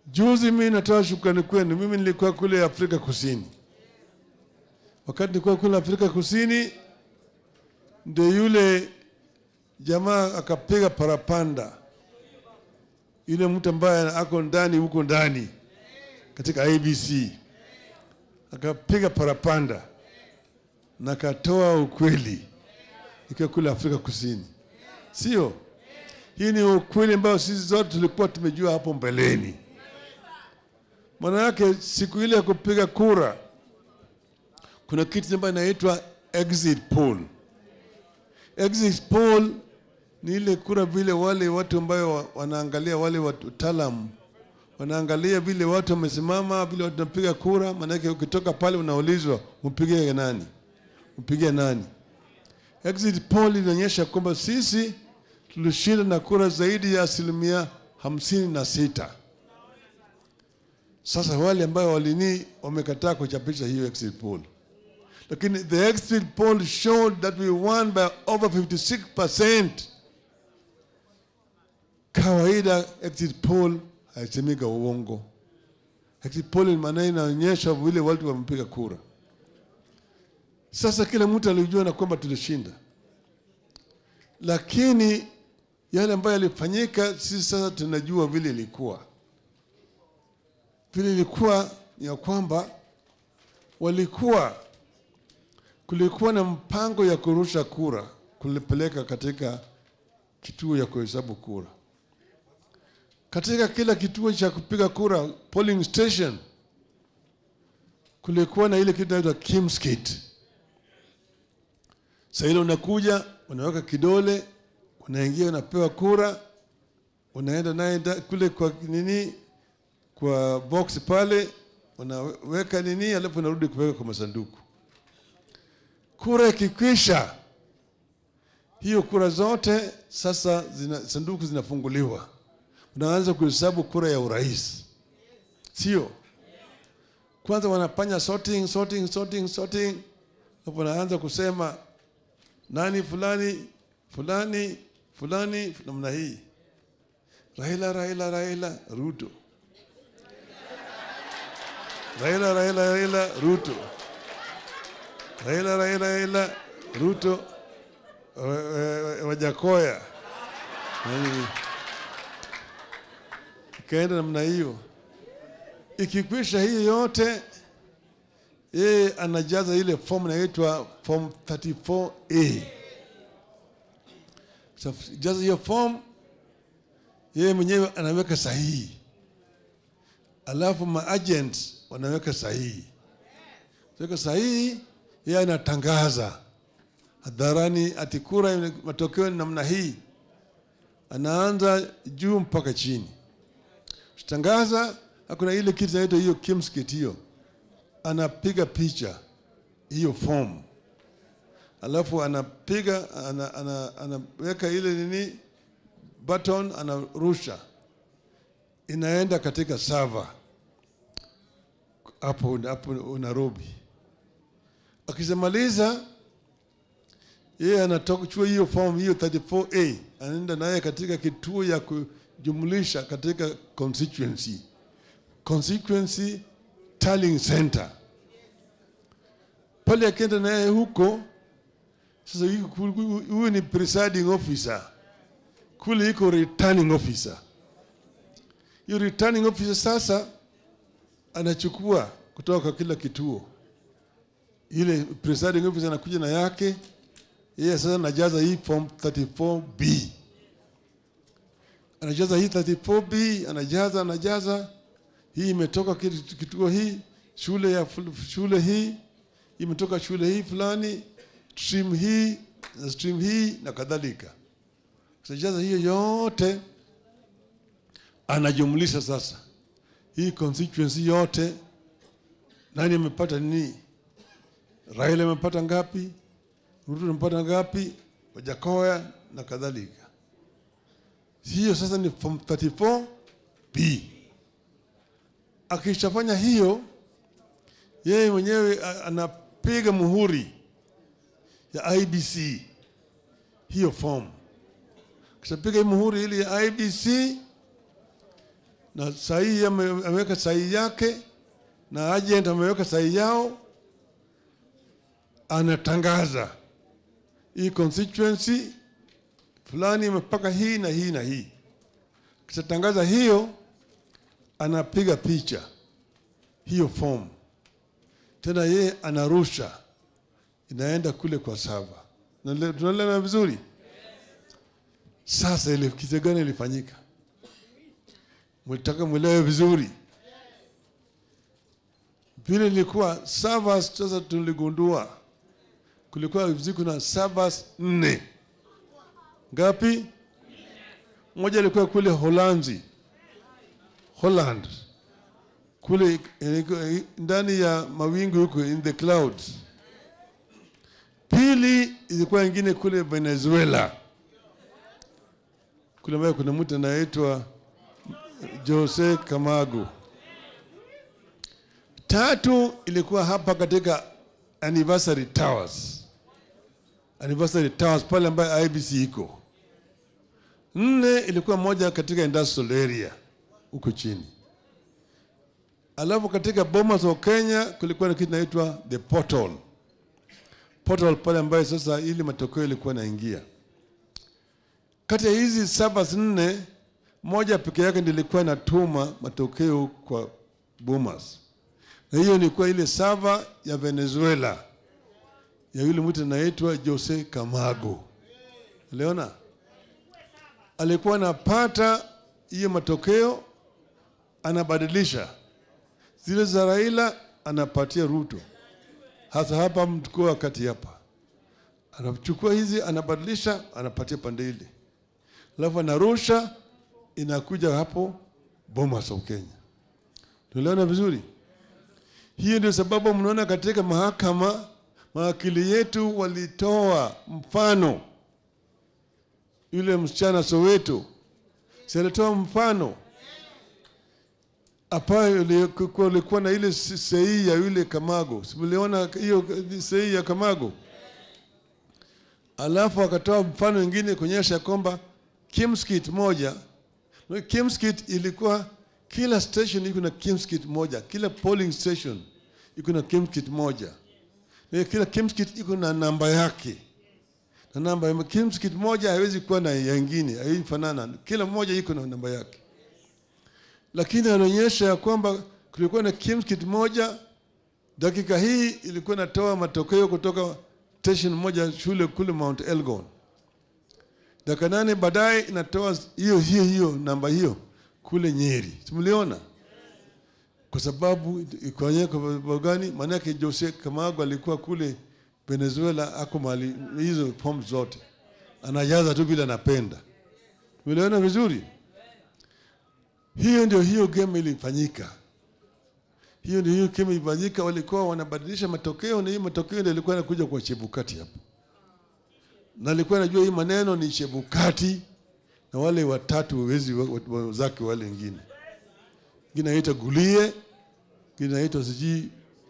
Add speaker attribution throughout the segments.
Speaker 1: Juzi mimi natoa shukrani kwenu. Mimi nilikuwa kule Afrika Kusini. Wakati nilikuwa kule Afrika Kusini, ndio yule jamaa akapiga parapanda, yule mtu ambaye ako ndani huko ndani katika ABC akapiga parapanda na akatoa ukweli ikiwa kule Afrika Kusini, sio? Hii ni ukweli ambao sisi zote tulikuwa tumejua hapo mbeleni. Maana yake siku ile ya kupiga kura kuna kitu ambayo inaitwa exit poll. Exit poll ni ile kura vile wale watu ambayo wa- wanaangalia wale wataalam wanaangalia vile watu wamesimama, vile watu wanapiga kura. Maanake ukitoka pale unaulizwa upige nani, upige nani. Exit poll inaonyesha kwamba sisi tulishinda na kura zaidi ya asilimia hamsini na sita. Sasa wale ambao walini wamekataa kuchapisha hiyo exit poll, lakini the exit poll showed that we won by over 56%. Kawaida exit poll haisemika uongo. Exit poll maana inaonyesha vile watu wamepiga kura. Sasa kila mtu alijua na kwamba tulishinda, lakini yale ambayo yalifanyika, sisi sasa tunajua vile ilikuwa. Vile ilikuwa ni ya kwamba walikuwa kulikuwa na mpango ya kurusha kura kulipeleka katika kituo ya kuhesabu kura. Katika kila kituo cha kupiga kura, polling station, kulikuwa na ile kitu inaitwa Kim's kit. Sasa ile unakuja unaweka kidole, unaingia, unapewa kura, unaenda naye nda- kule kwa nini, kwa box pale, unaweka nini, alafu unarudi kuweka kwa masanduku. Kura ikikwisha, hiyo kura zote sasa zina, sanduku zinafunguliwa, unaanza kuhesabu kura ya urais, sio? Kwanza wanafanya sorting, sorting, sorting, sorting, hapo wanaanza kusema nani fulani fulani fulani namna hii, Raila, Raila, Raila, Ruto, Raila, Raila, Raila, Ruto, Raila, Raila, Raila, Ruto, eh, eh, Wajakoya, Nani? ikaenda namna hiyo. Ikikwisha hii yote, yeye anajaza ile fomu inaitwa form 34A. So, jaza hiyo fomu, yeye mwenyewe anaweka sahihi, alafu maagent wanaweka sahihi. Weka sahihi, yeye anatangaza hadharani ati kura ime- matokeo ni namna hii, anaanza juu mpaka chini tangaza. Hakuna ile kitu inaitwa hiyo Kim's kit hiyo, anapiga picha hiyo fomu, alafu anapiga ana, ana, anaweka ile nini button, anarusha, inaenda katika server hapo hapo Nairobi. Akishamaliza yeye anatoka chua hiyo form hiyo 34A anaenda naye katika kituo ya kujumlisha katika constituency constituency tallying center pale, akienda naye huko sasa, yuko kul- huyu ni presiding officer kule, iko returning officer. Hiyo returning officer sasa anachukua kutoka kwa kila kituo, ile presiding officer anakuja na yake yeye sasa anajaza hii form 34B, anajaza hii 34B, anajaza anajaza, hii imetoka kitu- kituo hii, shule ya ful- shule hii imetoka shule hii fulani, stream hii na stream hii na kadhalika. Anajaza hiyo yote, anajumlisha sasa hii constituency yote, nani amepata nini, Raila amepata ngapi, Ruto amepata ngapi, Wajakoya na kadhalika. Hiyo sasa ni form 34B. Akishafanya hiyo, yeye mwenyewe a- anapiga muhuri ya IBC hiyo form. Kishapiga hii muhuri ili ya IBC, na sahihi ame- ameweka sahihi yake na agent ameweka sahihi yao, anatangaza hii constituency fulani imepaka hii na hii na hii. Kishatangaza hiyo, anapiga picha hiyo fomu, tena yeye anarusha, inaenda kule kwa sava. Nale- Tunaelewana vizuri? Sasa ile kitu gani ilifanyika? Mlitaka mwelewe vizuri vile ilikuwa servers. Sasa tuligundua kulikuwa ziko na servers nne. Ngapi? Moja ilikuwa kule Holanzi, Holland, kule ilikuwa ndani ya mawingu huko, in the clouds. Pili ilikuwa ingine kule Venezuela, kule ambayo kuna mtu anaitwa Jose Camargo. Tatu ilikuwa hapa katika Anniversary Towers, Anniversary Towers pale ambayo IBC iko. Nne ilikuwa moja katika industrial area huko chini. Alafu katika Bomas of Kenya kulikuwa na kitu inaitwa the portal. Portal pale ambayo sasa ili matokeo ilikuwa naingia. Kati ya hizi saba nne, moja peke yake ndiyo ilikuwa inatuma matokeo kwa Bomas, na hiyo ilikuwa ile sava ya Venezuela ya yule mtu anaitwa Jose Camargo. Uliona, alikuwa anapata hiyo matokeo, anabadilisha zile za Raila, anapatia Ruto, hasa hapa mtukua wakati hapa, anachukua hizi, anabadilisha, anapatia pande ile, alafu anarusha, inakuja hapo Bomas of Kenya. Tuliona vizuri? Hiyo ndio sababu mnaona katika mahakama mawakili yetu walitoa mfano, yule msichana Soweto, si alitoa mfano ambayo ilikuwa na ile sei ya yule Kamago, si mliona hiyo sei ya Kamago? Alafu akatoa mfano mwingine kuonyesha kwamba Kimskit moja, Kimskit ilikuwa kila station iko na Kimskit moja, kila polling station iko na Kimskit moja na kila Kimskit iko na namba yake, na namba ya Kimskit moja haiwezi kuwa na yengine, haiwezi fanana, kila moja iko na namba yake. Lakini anaonyesha ya kwamba kulikuwa na Kimskit moja, dakika hii ilikuwa inatoa matokeo kutoka station moja shule kule Mount Elgon, dakika nane baadaye inatoa hiyo hiyo hiyo namba hiyo kule Nyeri. Simuliona? Kwa sababu ikoanye kwa sababu gani? Maanake Jose Camargo alikuwa kule Venezuela, ako mali hizo form zote anajaza tu vile anapenda. Umeelewana vizuri? Hiyo ndio hiyo game ilifanyika, hiyo ndio hiyo game ilifanyika. Walikuwa wanabadilisha matokeo, na hiyo matokeo ndio ilikuwa inakuja kwa Chebukati hapo, na alikuwa anajua hii maneno ni Chebukati na wale watatu wezi wenzake wale wengine, ingine anaitwa Gulie, ingine anaitwa sijui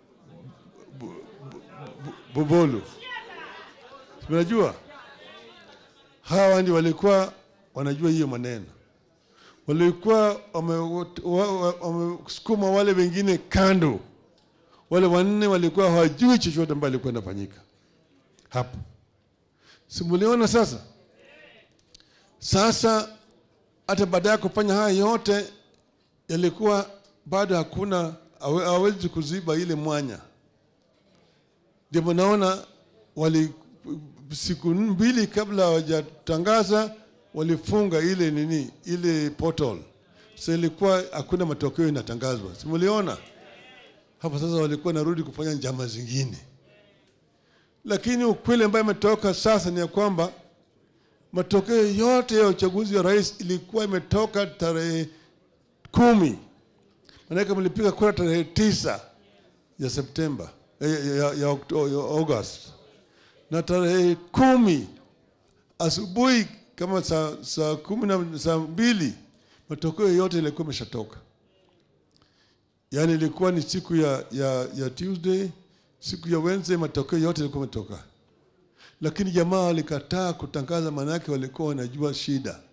Speaker 1: Bobolo. Unajua hawa ndio walikuwa wanajua hiyo maneno, walikuwa wamesukuma wale wengine kando. Wale wanne walikuwa hawajui chochote ambayo ilikuwa inafanyika hapo. Simuliona sasa sasa hata baada ya kufanya haya yote yalikuwa bado hakuna, hawezi kuziba ile mwanya. Ndio naona wali siku mbili kabla hawajatangaza walifunga ile nini ile portal, so ilikuwa hakuna matokeo inatangazwa. Simuliona hapo sasa, walikuwa narudi kufanya njama zingine, lakini ukweli ambayo imetoka sasa ni ya kwamba matokeo yote ya uchaguzi wa rais ilikuwa imetoka tarehe kumi. Maanake mlipiga kura tarehe tisa ya Septemba ya, ya, ya, ya August na tarehe kumi asubuhi kama saa, saa kumi na saa mbili matokeo yote ilikuwa imeshatoka. Yaani ilikuwa ni siku ya, ya, ya Tuesday, siku ya Wednesday matokeo yote ilikuwa imetoka lakini jamaa walikataa kutangaza, maanake walikuwa wanajua shida.